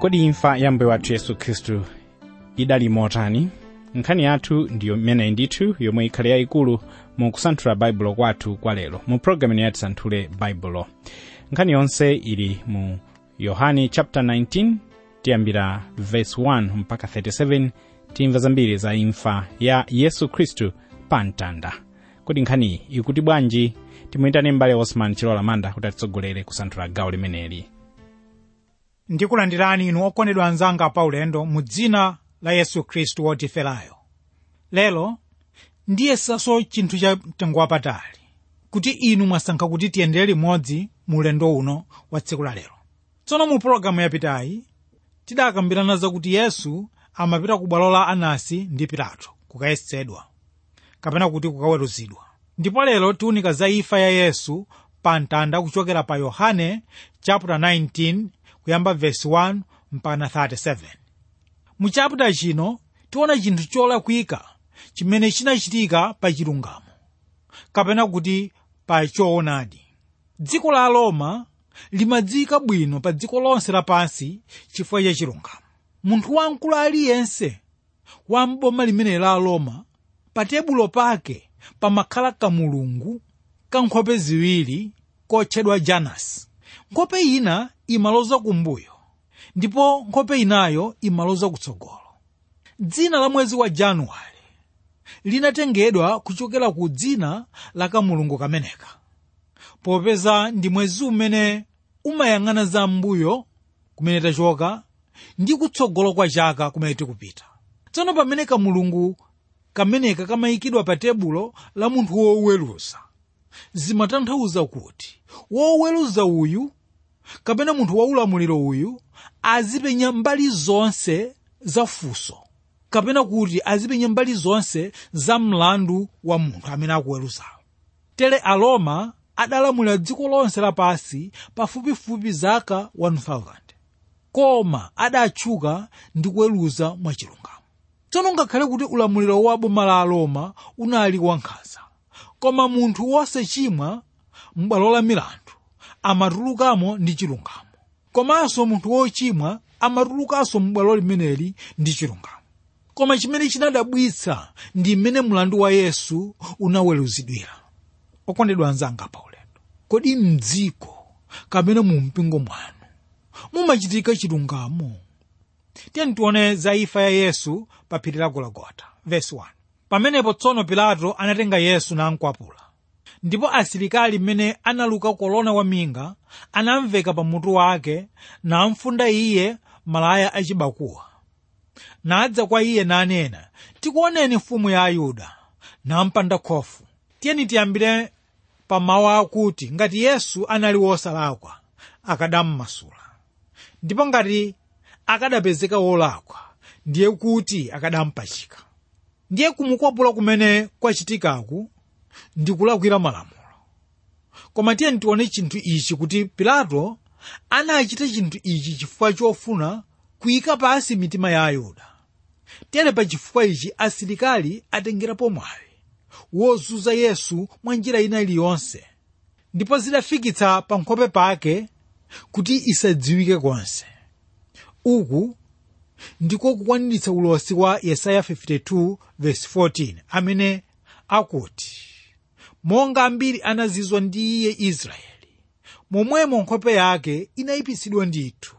kodi imfa ya mbuye wathu yesu khristu idali motani nkhani yathu ndiyo imeneyi ndithu yomwe ikhale yayikulu mu kusanthula baibulo kwathu kwa lero mu programu ino yatisanthule baibulo nkhani yonse ili mu yohani chapter 19 tiyambira verse 1 mpaka 37 timva zambiri za imfa ya yesu khristu pa mtanda kodi nkhaniyi ikuti bwanji timuyitane m'bale osman chilola manda kuti atitsogolere kusanthula gawo limeneli ndikulandirani inu okondedwa anzanga paulendo mu dzina la yesu khristu wotiferayo lero ndiyesanso chinthu cha mtengo wapatali kuti inu mwasankha kuti tiyendere limodzi mu ulendo uno wa tsiku la lero tsono mu pologalamu yapitayi tidakambirana zakuti yesu amapita ku bwalo la anasi ndi pilato kukayesedwa kapena kuti kukaweruzidwa ndipo lero tiunika za imfa ya yesu pa mtanda kuchokera pa yohane chapter 19 kuyamba verse 1 mpaka 37 mu chapter chino tiona chinthu cholakwika chimene chinachitika pa chilungamo kapena kuti pa choonadi dziko la roma limadziwika bwino pa dziko lonse lapansi chifukwa cha chilungamo munthu wamkulu aliyense wa m'boma limene la roma pa tebulo pake pamakhala kamulungu kankhope ziwiri kotchedwa janasi nkhope ina imaloza kumbuyo ndipo nkhope inayo imaloza kutsogolo dzina la mwezi wa januwale linatengedwa kuchokera ku dzina la kamulungu kameneka popeza ndi mwezi umene umayang'ana za mbuyo kumene tachoka ndi kutsogolo kwa chaka kumene tikupita tsono pamene kamulungu kameneka kamayikidwa pa tebulo la munthu woweruza zimatanthauza kuti woweruza uyu kapena munthu waulamuliro uyu azipenya mbali zonse za funso kapena kuti azipenya mbali zonse za mlandu wa munthu amene akuweruzayo tere aroma adalamulira dziko lonse lapansi pafupifupi zaka 1000 koma adatchuka ndi kuweruza mwachilungamo tsono ngakhale kuti ulamuliro wa boma la aroma unali wankhanza koma munthu wosachimwa m'bwalo la milandu amatulukamo ndi chilungamo komanso munthu wochimwa amatulukanso m'bwalo limeneli ndi chilungamo koma chimene chinadabwitsa ndi mmene mlandu wa yesu unaweruzidwira okondedwa anzanga paulendo kodi mdziko kapena mu mpingo mwanu mumachitika chilungamo tiyeni tione za imfa ya yesu pa phiri la gologota verse 1 pamenepo tsono pilato anatenga yesu namkwapula ndipo asilikali mmene analuka kolona waminga anamveka pamutu wake namfunda iye malaya achibakuwa nadza kwa iye nanena tikuoneni mfumu ya ayuda nampanda khofu tiyeni tiyambire pa mawu akuti ngati yesu anali wosalakwa akadammasula ndipo ngati akadapezeka wolakwa ndiye kuti akadampachika ndiye kumukwapula kumene kwachitikaku ndi kulakwira malamulo koma tiyeni tione chinthu ichi kuti pilato anachita chinthu ichi chifukwa chofuna kuyika pansi mitima ya ayuda tere pa chifukwa ichi asilikali atengerapo mwayi wozunza yesu mwa njira ina iliyonse ndipo zidafikitsa pa nkhope pake kuti isadziwike konse uku ndiko kukwaniritsa ulosi wa yesaya 52 verse 14 amene akuti monga ambiri anazizwa ndi iye israeli momwemo nkhope yake inayipisidwa ndithu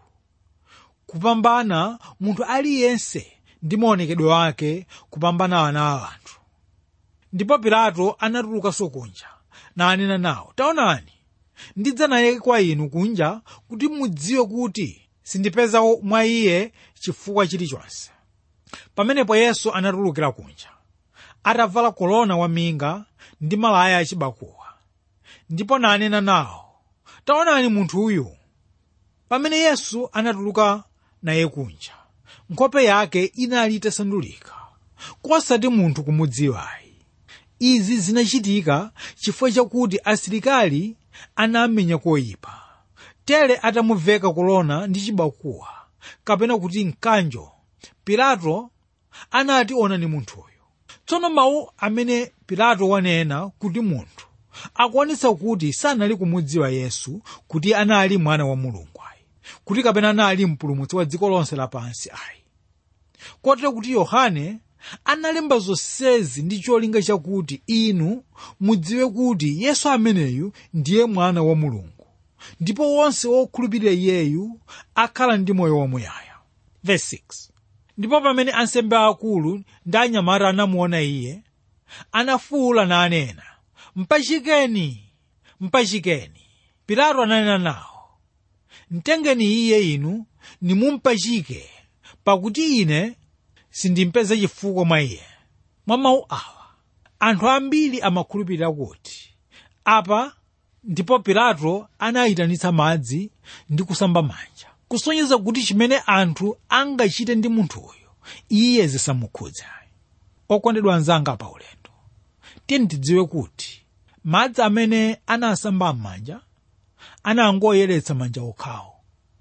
kupambana munthu aliyense ndi maonekedwe wake kupambana ana a anthu ndipo pilato anatulukanso kunja nanena nawo taonani ndidza naye kwa inu kunja kuti mudziwe kuti sindipeza mwa iye chifukwa chilichonse pamenepo yesu anatulukira kunja atavala kolona waminga ndi malaya achibakuwa ndipo nanena nawo taonani munthu uyu pamene yesu anatuluka naye kunja nkhope yake inali itasandulika kosati munthu kumudziwayi izi zinachitika chifukwa chakuti asilikali anamenya koyipa tere atamuveka kolona ndi chibakuwa kapena kuti mkanjo pilato anati onani munthuyu tsono mawu amene pilato wanena kuti munthu akuonetsa kuti sanali kumudziwa yesu kuti anali mwana wa mulungu ayi kuti kapena anali mpulumutsi wa dziko lonse lapansi ayi kotero kuti yohane analemba zonsezi ndi cholinga chakuti inu mudziwe kuti yesu ameneyu ndiye mwana wa mulungu ndipo wonse wokhulupirira iyeyu akhala ndi moyo wamuyaya Verse 6. ndipo pamene ansembe akulu ndi anyamata anamuona iye anafuwula nanena mpachikeni mpachikeni pilato ananena nawo mtengeni iye inu nimumpachike pakuti ine sindimpeza chifukwa mwa iye mwa mawu awa anthu ambiri amakhulupirira kuti apa ndipo pilato anayitanitsa madzi ndi kusamba manja kusonyeza kuti chimene anthu angachite ndi munthuyo iye zisamukhudze okondedwa anzanga pa ulendo tiyeni tidziwe kuti madzi amene anasamba m'manja anangoyeretsa manja okhawo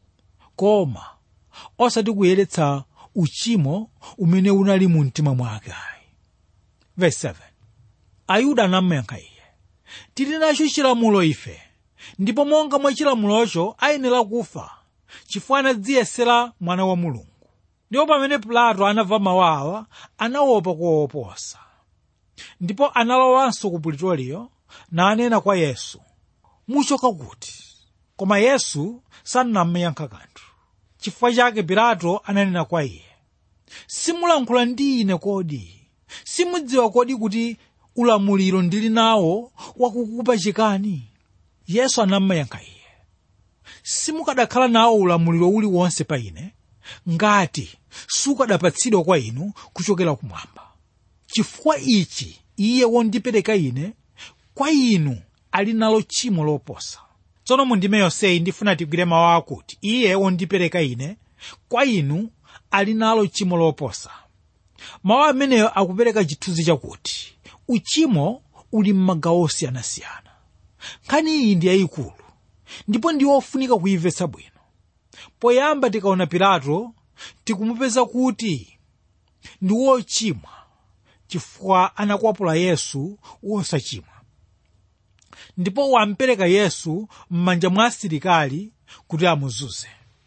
koma osati kuyeretsa uchimo umene unali mu mtima mwake ayi verse 7 ayuda anamuyankha iye tili nacho chilamulo ife ndipo monga mwa chilamulocho ayenera kufa chifukwa anadziyesera mwana wa mulungu ndipo pamene pilato anamva mawu awa anaopa kuwaoposa ndipo analowanso ku pulitoliyo nanena kwa yesu muchoka kuti koma yesu sanamuyankha kanthu chifukwa chake pilato ananena kwa iye simulankhula ndi ine kodi simudziwa kodi kuti ulamuliro ndili nawo wakukupachikani yesu anamuyankha iye simukadakhala nawo ulamuliro uliwonse pa ine ngati sukadapatsidwa kwa inu kuchokera kumwamba chifukwa ichi iye wondipereka ine kwa inu ali nalo tchimo loposa tsono mundime yonseyi ndifuna tigwire mawu akuti iye wondipereka ine kwa inu ali nalo tchimo loposa mawu ameneyo akupereka chithunzi chakuti uchimo uli m'magawo osiyanasiyana nkhani iyi ndi yayikulu ndipo ndi ofunika kuyimvetsa bwino poyamba tikaona pilato tikumupeza kuti ndi wochimwa chifukwa anakwapula yesu wosachimwa ndipo wampereka yesu m'manja mwa asilikali kuti amuzunze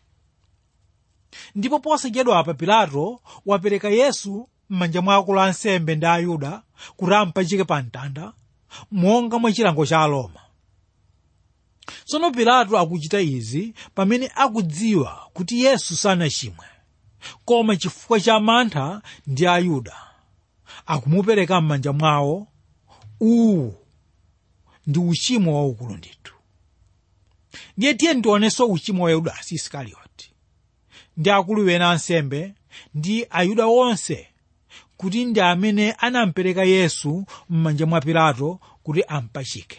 ndipo posachedwa apa pilato wapereka yesu m'manja mwa akulu ansembe ndi ayuda kuti ampachike pa mtanda monga mwa chilango cha aroma tsono pilato akuchita izi pamene akudziwa kuti yesu sanachimwe koma chifukwa cha mantha ndi ayuda akumupereka m'manja mwawo uwu ndi uchimo waukulu ndithu ndiye tiye ndionenso uchimo wa yudasi isikarioti ndi akulu ena ansembe ndi ayuda onse kuti ndi amene anampereka yesu m'manja mwa pilato kuti ampachike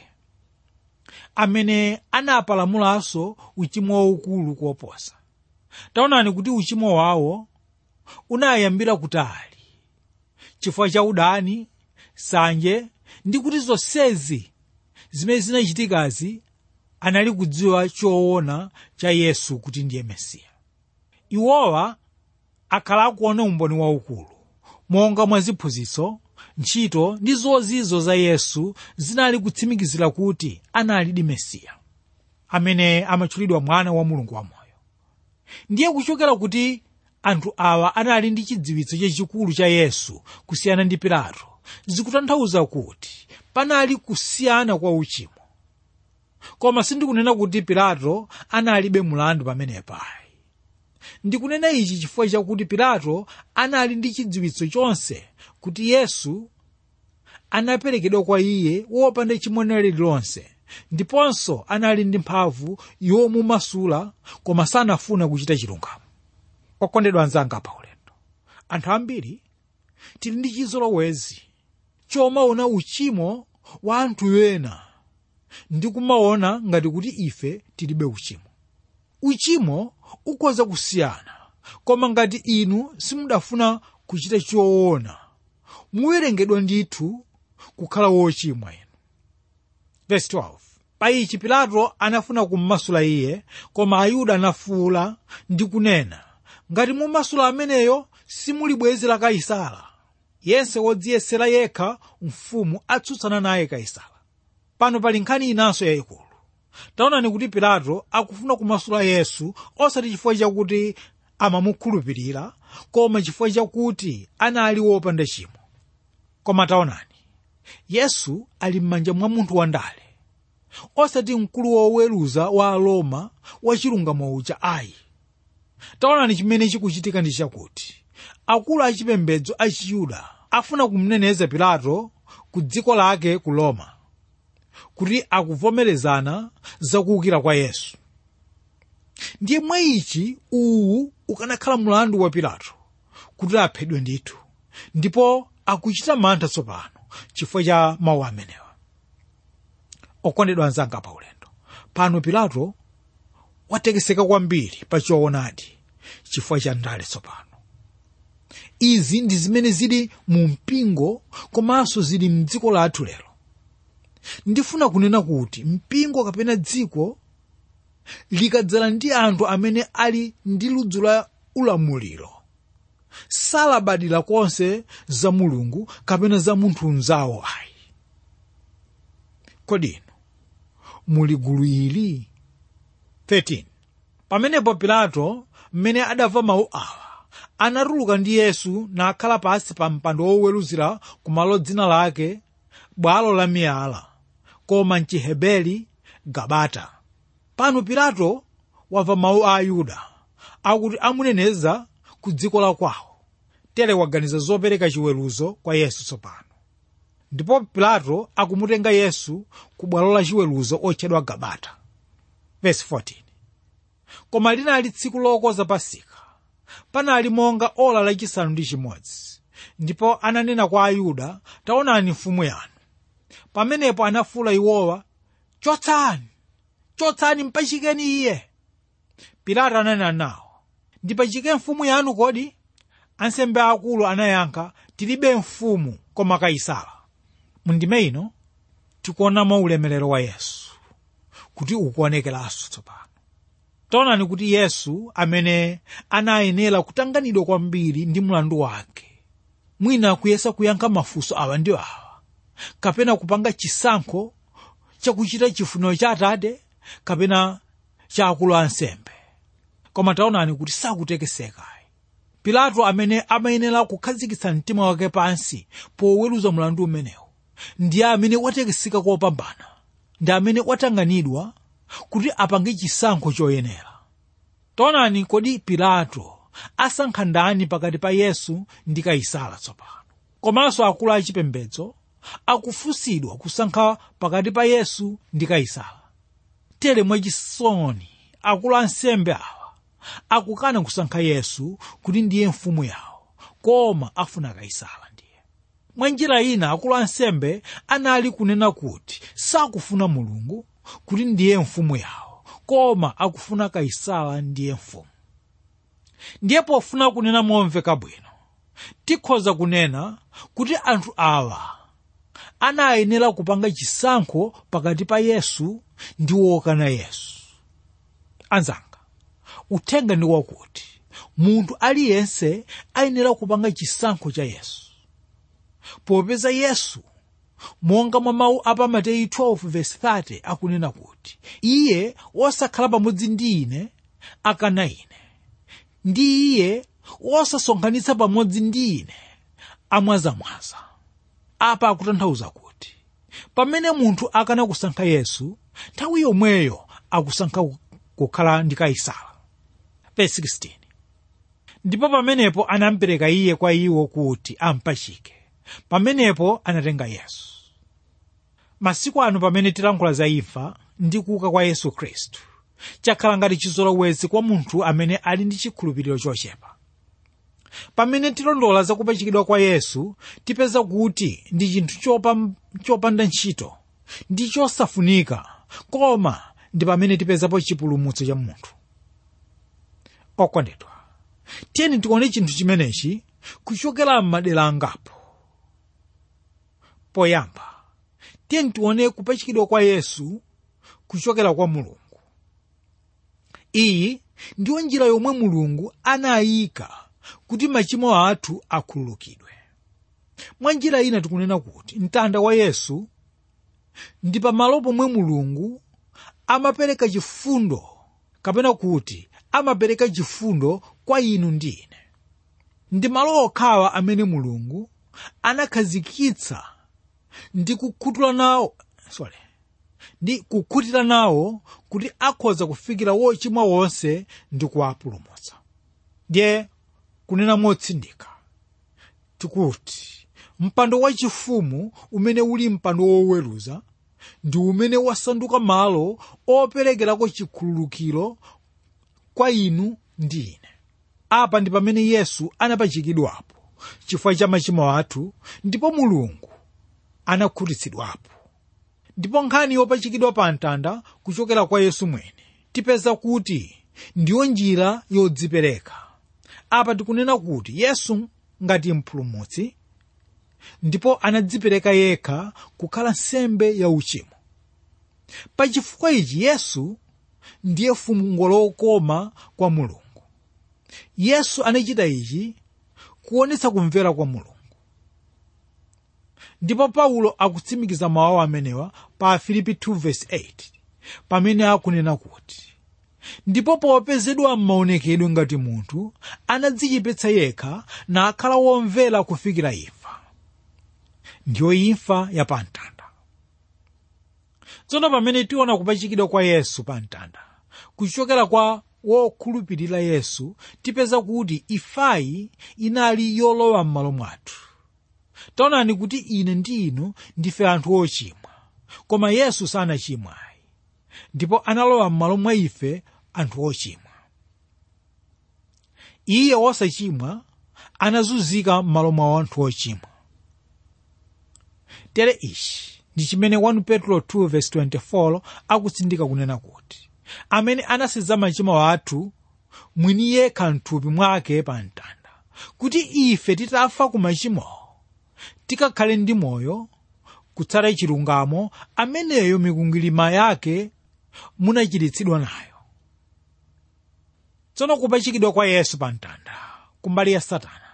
amene anapalamulanso uchimo waukulu kuoposa taonani kuti uchimo wawo unayambira kutali chifukwa cha udani sanje ndi kuti zonsezi zimene zinachitikazi anali kudziwa choona cha yesu kuti ndiye mesiya iwowa akhala akuona umboni waukulu monga mwa ziphunzitso ntchito ndi zozizo za yesu zinali kutsimikizira kuti analidi mesiya amene amatchulidwa mwana wa mulungu wamoyo ndiye kuchokera kuti anthu awa anali ndi chidziwitso chachikulu cha yesu kusiyana ndi pilato zikutanthauza kuti panali kusiyana kwa uchimo koma sindikunena kuti pilato analibe mulandu pamenepayi ndikunena ichi chifukwa chakuti pilato anali ndi chidziwitso chonse kuti yesu anaperekedwa kwa iye wopanda chimo lililonse ndiponso anali ndi mphamvu yomumasula koma sanafuna kuchita chilungamo okondedwa anzanga pa ulendo anthu ambiri tili ndi chizolowezi chomaona uchimo wa anthu ena ndi kumaona ngati kuti ife tilibe uchimo uchimo ukhoza kusiyana koma ngati inu simudafuna kuchita choona muwerengedwa ndithu kukhala wochimwa inu verse 12 pa ichi pilato anafuna kummasula iye koma ayuda anafuwula ndi kunena ngati mumasula ameneyo simuli bwenzi la kaisala yense wodziyesera yekha mfumu atsutsana naye kaisala pano pali nkhani inanso yayikulu taonani kuti pilato akufuna kumasula yesu osati chifukwa chakuti amamukhulupirira koma chifukwa chakuti anali wopanda chimo koma taonani yesu ali m'manja mwa munthu wandale osati mkulu woweruza wa aroma wachilungamo uja ayi taonani chimene chikuchitika ndi chakuti akulu achipembedzo a chiyuda afuna kumneneza pilato ku dziko lake ku roma kuti akuvomerezana zakuukira kwa yesu ndiye mwa ichi uwu ukanakhala mlandu wa pilato kuti aphedwe ndithu ndipo akuchita mantha tsopano chifukwa cha mawu amenewa okondedwa anzanga pa ulendo pano pilato watekeseka kwambiri pa choonadi chifukwa cha ndale tsopano izi ndi zimene zili mu mpingo komanso zili mdziko lathu lero ndifuna kunena kuti mpingo kapena dziko likadzala ndi anthu amene ali ndi ludzu la ulamuliro salabadira konse za mulungu kapena za munthu mnzawo ayi kodi inu muli gulu ili 13 pamenepo pilato mmene adamva mawu awa anatuluka ndi yesu nakhala pansi pa mpando woweruzira kumalo dzina lake bwalo la miyala koma mchiheberi gabata pano pilato wamva mawu a ayuda akuti amuneneza ku dziko la kwawo tere waganiza zopereka chiweruzo kwa yesu tsopano ndipo pilato akumutenga yesu ku bwalo la chiweruzo otchedwa gabata Verse 14. koma linali tsiku lokonza pasika panali monga ola lachisanu ndi chimodzi ndipo ananena kwa ayuda taonani mfumu yanu pamenepo anafuwula iwowa chotsani chotsani mpachikeni iye pilato ananena nawo ndipachike mfumu yanu kodi ansembe akulu anayankha tilibe mfumu koma kaisala mundime ino tikuonamo ulemerero wa yesu kuti ukuonekeranso tsopano taonani kuti yesu amene anayenera kutanganidwa kwambiri ndi mlandu wake mwina akuyesa kuyankha mafunso awa ndi awa kapena kupanga chisankho chakuchita chifuniro cha atate kapena cha akulu ansembe koma taonani kuti sakutekeseka pilato amene amayenera kukhazikitsa mtima wake pansi poweruza mlandu umenewu ndiye amene watekeseka kopambana ndi amene watanganidwa kuti apange chisankho choyenera taonani kodi pilato asankha ndani pakati pa yesu ndi kaisala tsopano komanso akulu achipembedzo akufunsidwa kusankha pakati pa yesu ndi kaisala tere mwachisoni akulu ansembe awa akukana kusankha yesu kuti ndiye mfumu yawo koma afuna kaisala ndiye mwa njira ina akulu ansembe anali kunena kuti sakufuna mulungu kuti ndiye mfumu yawo koma akufuna kaisala ndiye mfumu ndiye pofuna kunena momveka bwino tikhoza kunena kuti anthu awa anayenera kupanga chisankho pakati pa yesu ndi wokana yesu anzanga uthenga ndi wakuti munthu aliyense ayenera kupanga chisankho cha yesu popeza yesu monga mwa mawu a pa mateyu 12:30 akunena kuti iye wosakhala pamodzi ndi ine akana ine ndi iye wosasonkhanitsa pamodzi ndi ine amwazamwaza apa akutanthauza kuti pamene munthu akana kusankha yesu nthawi yomweyo akusankha kukhala ndi kaisala Verse 16. ndipo pamenepo anampereka iye kwa iwo kuti ampachike pamenepo anatenga yesu masiku ano pamene tilankhula za imfa ndi kuuka kwa yesu khristu chakhala ngati chizolowezi kwa munthu amene ali ndi chikhulupiriro chochepa pamene tilondola za kupachikidwa kwa yesu tipeza kuti ndi chinthu chopa, chopanda ntchito ndi chosafunika koma ndi pamene tipezapo chipulumutso cha munthu okondedwa tiyeni tione chinthu chimenechi kuchokera m'madera angapo poyamba tiyeni tione kupachikidwa kwa yesu kuchokera kwa mulungu iyi ndiyo njira yomwe mulungu anayika kuti machimo athu akhululukidwe mwa njira ina tikunena kuti mtanda wa yesu ndi pamalo pomwe mulungu amapereka chifundo kapena kuti amapereka chifundo kwa inu ndi ine ndi malo okhawa amene mulungu anakhazikitsa ndi kukhutula nawo sorry ndi kukhutira nawo kuti akhoza kufikira wochimwa wonse ndi kuwapulumutsa ndiye kunena motsindika tikuti mpando wachifumu umene uli mpando woweruza ndi umene wasanduka malo operekerako chikhululukiro kwa inu ndi ine apa ndi pamene yesu anapachikidwapo chifukwa cha machimo athu ndipo mulungu anakhutitsidwapo ndipo nkhani yopachikidwa pa mtanda kuchokera kwa yesu mwene tipeza kuti ndiyo njira yodzipereka apa tikunena kuti yesu ngati mpulumutsi ndipo anadzipereka yekha kukhala nsembe ya uchimo pachifukwa ichi yesu ndiye fungo lokoma kwa mulungu yesu anachita ichi kuonetsa kumvera kwa mulungu ndipo paulo akutsimikiza mawu amenewa pa filipi 2:8 pamene akunena kuti ndipo popezedwa m'maonekedwe ngati munthu anadzichepetsa yekha nakhala womvera kufikira imfa ndiyo imfa ya pamtanda tsono pamene tiona kupachikidwa kwa yesu pamtanda kuchokera kwa wokhulupirira yesu tipeza kuti ifayi inali yolowa m'malo mwathu taonani kuti ine ndi inu ndife anthu ochimwa koma yesu sanachimwayi ndipo analowa m'malo mwa ife anthu ochimwa iye wosachimwa anazunzika m'malo mwa anthu ochimwa tere ichi ndi chimene 1 petro 2:24 akutsindika kunena kuti amene anaseza machimo athu mwini yekha mthupi mwake pa mtanda kuti ife titafa ku machimowo tikakhale ndi moyo kutsata chilungamo ameneyo mikwingwirima yake munachiritsidwa nayo tsono kupachikidwa kwa yesu pa mtanda kumbali ya satana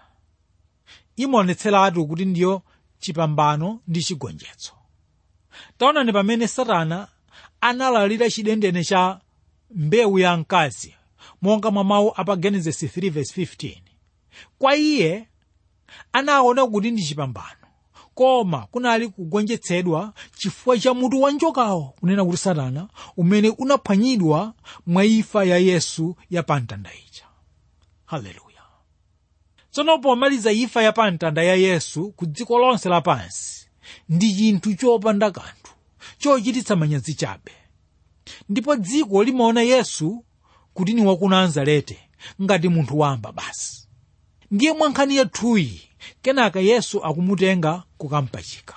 imaonetseratu kuti ndiyo chipambano ndi chigonjetso taonani pamene satana analalira chidendene cha mbewu ya mkazi monga mwa mawu apa genesis 3:15 kwa iye anaona kuti ndi chipambano koma kunali kugonjetsedwa chifukwa cha mutu wa njokawo kunena kuti satana umene unaphwanyidwa mwa imfa ya yesu ya pamtanda ija haleluya tsono pomaliza imfa ya pamtanda ya yesu ku dziko lonse lapansi ndi chinthu chopanda kanthu chochititsa manyazi chabe ndipo dziko limaona yesu kuti ni waku nazareti ngati munthu wamba basi ndiye mwa nkhani yathuyi kenaka yesu akumutenga kukampachika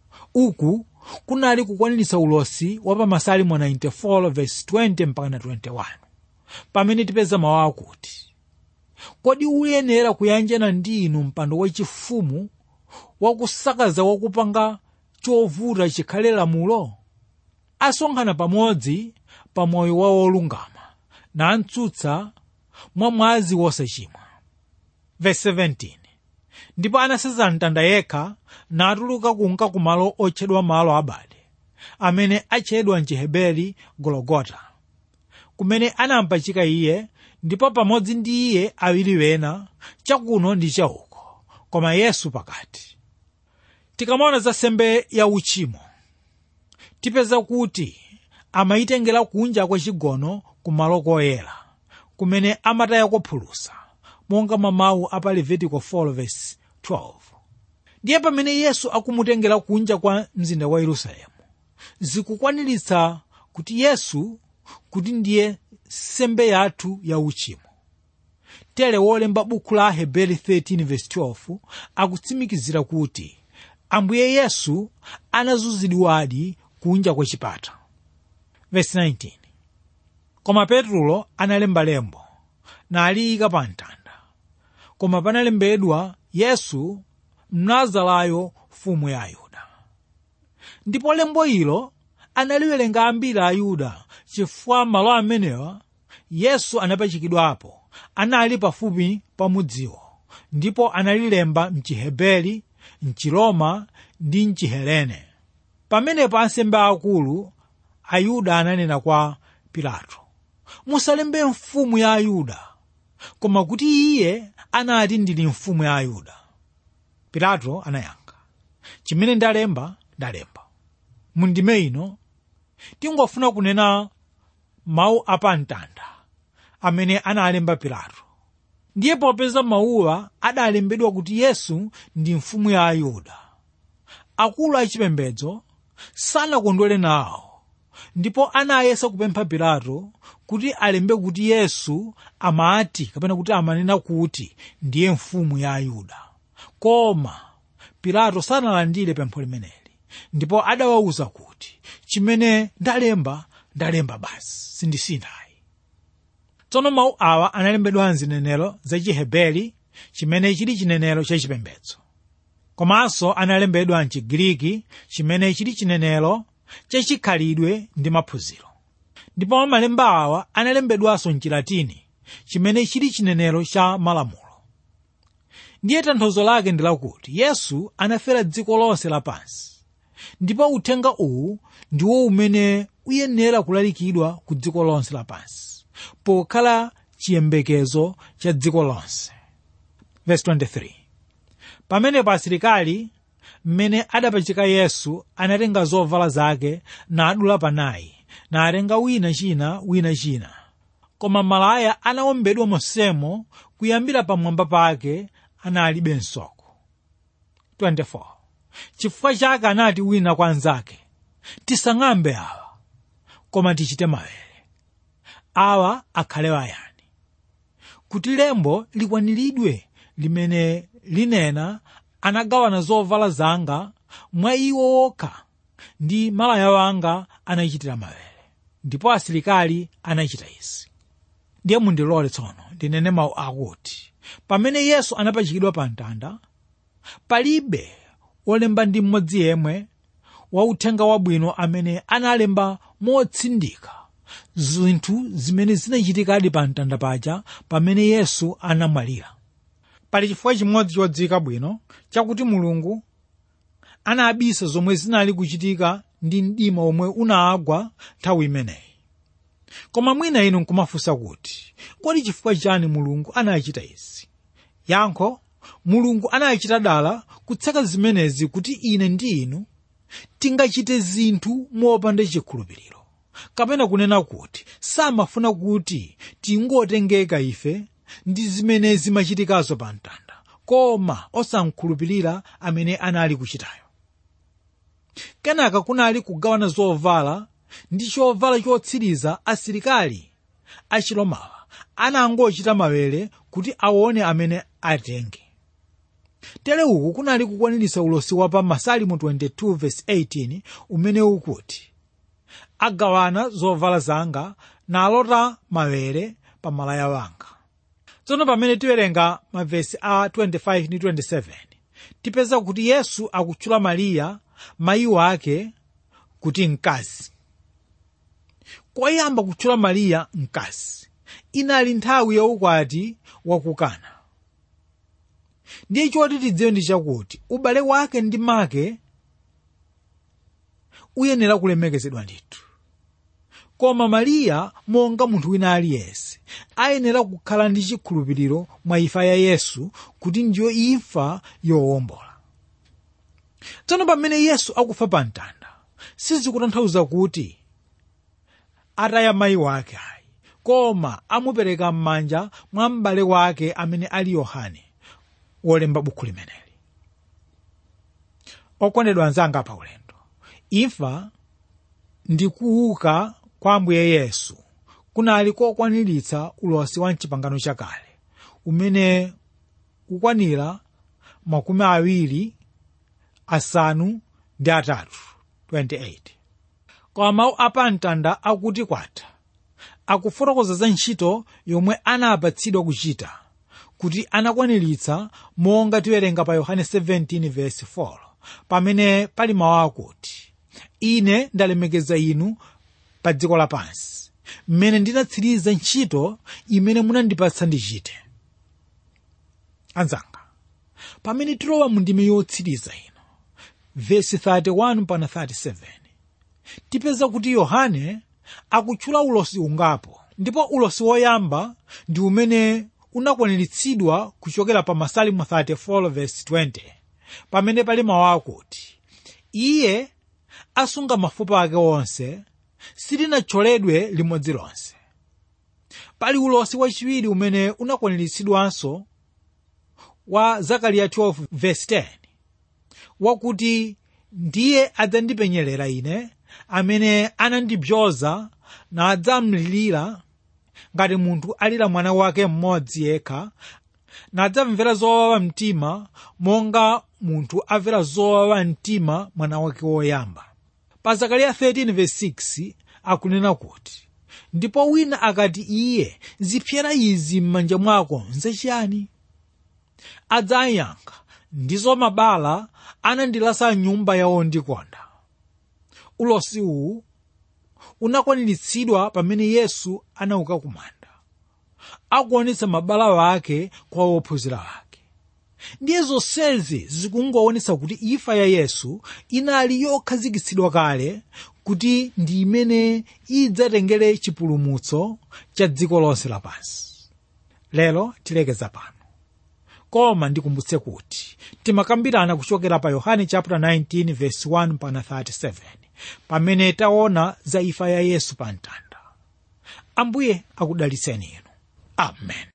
uku kunali kukwaniritsa ulosi wa pa masalimo 94 verse 20 mpaka 21 pamene tipeza mawu akuti kodi uyenera kuyanjana ndi inu mpando wachifumu wakusakaza wakupanga chovuta chikhale lamulo asonkhana pamodzi pa moyo wa wolungama nantsutsa mwa mwazi wosachimwa verse 17 ndipo anaseza mtanda yekha natuluka kunka kumalo otchedwa malo abade amene atchedwa mchiheberi gologota kumene anampachika iye ndipo pamodzi ndi iye awiri wena chakuno ndi chauko koma yesu pakati tikamaona za sembe ya uchimo tipeza kuti amayitengera kunja kwa chigono kumalo koyera kumene amatayako phulusa monga mamawu apa levitiko 4:12 ndiye pamene yesu akumutengera kunja kwa mzinda wa yerusalemu zikukwaniritsa kuti yesu kuti ndiye sembe yathu ya uchimo tere wolemba buku la heberi 13:12 akutsimikizira kuti ambuye yesu anazunzidwadi kunja kwa chipata verse 19 koma petro analemba lembo naliyika pa mtanda koma panalembedwa yesu mnazarayo mfumu ya ayuda ndipo lembo ilo analiwerenga ambiri ayuda chifukwa malo amenewa yesu anapachikidwapo anali pafupi pa mudziwo ndipo analilemba mchiheberi mchiroma ndi mchihelene pamenepo ansembe akulu ayuda ananena kwa pilato musalembe mfumu ya ayuda koma kuti iye anati ndili mfumu ya ayuda pilato anayankha chimene ndalemba ndalemba mundime ino tingofuna kunena mawu apamtanda amene analemba pilato ndiye popeza mawuwa adalembedwa kuti yesu ndi mfumu ya ayuda akulu achipembedzo sanakondwere nawo ndipo anayesa kupempha pilato kuti alembe kuti yesu amati kapena kuti amanena kuti ndiye mfumu ya ayuda koma pilato sanalandire pempho limeneli ndipo adawawuza kuti chimene ndalemba ndalemba basi sindisinthayi tsono mawu awa analembedwa mzinenero za chiheberi chimene chili chinenero chachipembedzo komanso analembedwa mchigiriki chimene chili chinenero chachikhalidwe ndi maphunziro ndipo malemba awa analembedwanso mchilatini chimene chili chinenero cha malamulo ndiye tanthauzo lake ndi lakuti yesu anafera dziko lonse lapansi ndipo uthenga uwu ndiwo umene uyenera kulalikidwa ku dziko lonse lapansi pokhala chiyembekezo cha dziko lonse Verse 23. pamenepo asilikali mmene adapachika yesu anatenga zovala zake nadula panayi natenga wina china wina china koma malaya anawombedwa monsemo kuyambira pamwamba pake analibe nsoko 24 chifukwa chake anati wina kwa anzake tisang'ambe awa koma tichite mawere awa akhale wayani kuti lembo likwaniridwe limene linena anagawana zovala zanga mwa iwo wokha ndi malaya wanga anachitira mawere ndipo asilikali anachita izi ndiye mundilole tsono ndinene mawu akuti pamene yesu anapachikidwa pa mtanda palibe wolemba ndi mmodzi yemwe wa uthenga wabwino amene analemba motsindika zinthu zimene zinachitikadi pa mtanda paja pamene yesu anamwalira pali chifukwa chimodzi chodziwika bwino chakuti mulungu anabisa zomwe zinali kuchitika ndi mdima omwe unagwa nthawi imeneyi koma mwina inu nkumafunsa kuti kodi chifukwa chani mulungu anachita izi yankho mulungu anachita dala kutseka zimenezi kuti ine ndi inu tingachite zinthu mopanda chikhulupiriro kapena kunena kuti samafuna kuti tingotengeka ife ndi zimene zimachitikazo pa mtanda koma osamkhulupirira amene anali kuchitayo kenaka kunali kugawana zovala ndi chovala chotsiriza asilikali achilomawa anangochita mawere kuti aone amene atenge tere uku kunali kukwaniritsa ulosi wa pa masalimu 22:18 umene ukuti agawana zovala zanga nalota mawere pa malaya wanga tsono pamene tiwerenga mavesi a 25 ndi 27 tipeza kuti yesu akutchula mariya mayi wake kuti mkazi koyamba kutchula mariya mkazi inali nthawi yaukwati wakukana ndiye choti tidziwe ndi chakuti ubale wake ndi make uyenera kulemekezedwa ndithu koma mariya monga munthu wina aliyense ayenera kukhala ndi chikhulupiriro mwa imfa ya yesu kuti ndiyo imfa yowombola tsono pamene yesu akufa pa mtanda sizikutanthauza kuti ataya mayi wake ayi koma amupereka m'manja mwa m'bale wake amene ali yohane wolemba bukhu limeneli okondedwa anzanga pa ulendo imfa ndi kuuka kwa ambuye yesu kunali kokwaniritsa ulosi wa mchipangano chakale umene ukwanira makumi awiri asanu ndi atatu 28 koma mawu apamtanda akuti kwatha akufotokoza za ntchito yomwe anapatsidwa kuchita kuti anakwaniritsa monga tiwerenga pa yohane 17:4 pamene pali mawu akuti ine ndalemekeza inu pa dziko lapansi mmene ndinatsiriza ntchito imene munandipatsa ndichite anzanga pamene tilowa mu ndime yotsiriza ino vesi 31 pana 37 tipeza kuti yohane akutchula ulosi ungapo ndipo ulosi woyamba ndi umene unakwaniritsidwa kuchokera pa masalimo 34:20 pamene pali mawu akuti iye asunga mafupa ake onse silinathyoledwe limodzi lonse pali ulosi wachiwiri umene unakwaniritsidwanso wa zakariya 12:10 wakuti ndiye adzandipenyerera ine amene anandibzoza nadzamlirira ngati munthu alira mwana wake mmodzi yekha nadzamvera zowawa mtima monga munthu amvera zowawa mtima mwana wake woyamba pa zakariya 13:6 akunena kuti ndipo wina akati iye zipyera izi m'manja mwako nzachiyani adzayankha ndizo mabala anandilasa nyumba yawo ndikonda ulosi uwu unakwaniritsidwa pamene yesu anauka kumanda akuonetsa mabala wake kwa ophunzira ake ndiye zonsezi zikungoonetsa kuti imfa ya yesu inali yokhazikitsidwa kale kuti ndi imene idzatengere chipulumutso cha dziko lonse lapansi lero tilekeza pano koma ndikumbutse kuti timakambirana kuchokera pa yohane chapter 19 verse 1 pana 37 pamene taona za imfa ya yesu pa mtanda ambuye akudalitseni inu amen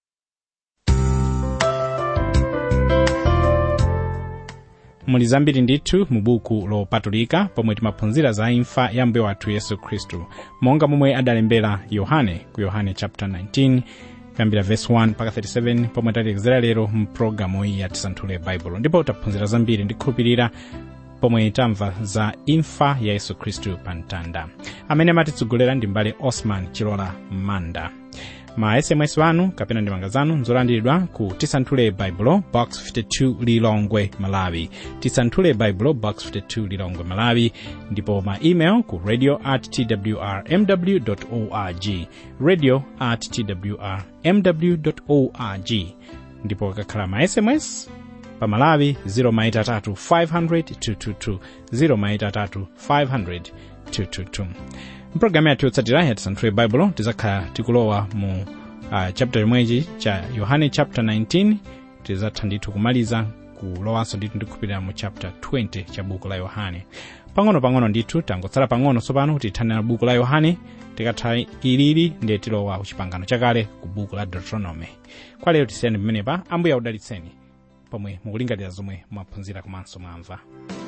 muli zambiri ndithu mu buku lopatulika pomwe timaphunzira za imfa ya mbuye wathu yesu khristu monga momwe adalembera yohane ku yohane chapter 19 kuyambira verse 1 mpaka 37 pomwe talekezera lero mu pologalamu iyi ya tisanthule baibulo ndipo taphunzira zambiri ndikhulupirira pomwe tamva za imfa ya yesu khristu pa mtanda amene amatitsogolera ndi mbale osman chilola manda ma sms wanu kapena ndemanga zanu nzolandiridwa ku tisanthule baibulo box 52 lilongwe malawi tisanthule baibulo box 52 lilongwe malawi ndipo ma email ku radio at twrmw org radio at twrmw org ndipo kakhala ma sms pa malawi 0maitatu 500 222 0maitatu 500 mpulogalamu yathu yotsatira ya tisanthule baibulo tizakhala tikulowa mu uh, chapter imwechi cha yohane chapter 19 tizatha ndithu kumaliza kulowanso ndithu ndikhupirira mu chapter 20 cha buku la yohane pang'ono-pang'ono ndithu tangotsala pang'ono tsopano kuti tithanira buku la yohane tikatha ilili ndiye tilowa kuchipangano chakale ku buku la deuteronomy kwa lero tisiyani pamenepa ambuye akudalitseni pomwe mukulingalira zomwe mwaphunzira komanso mwamva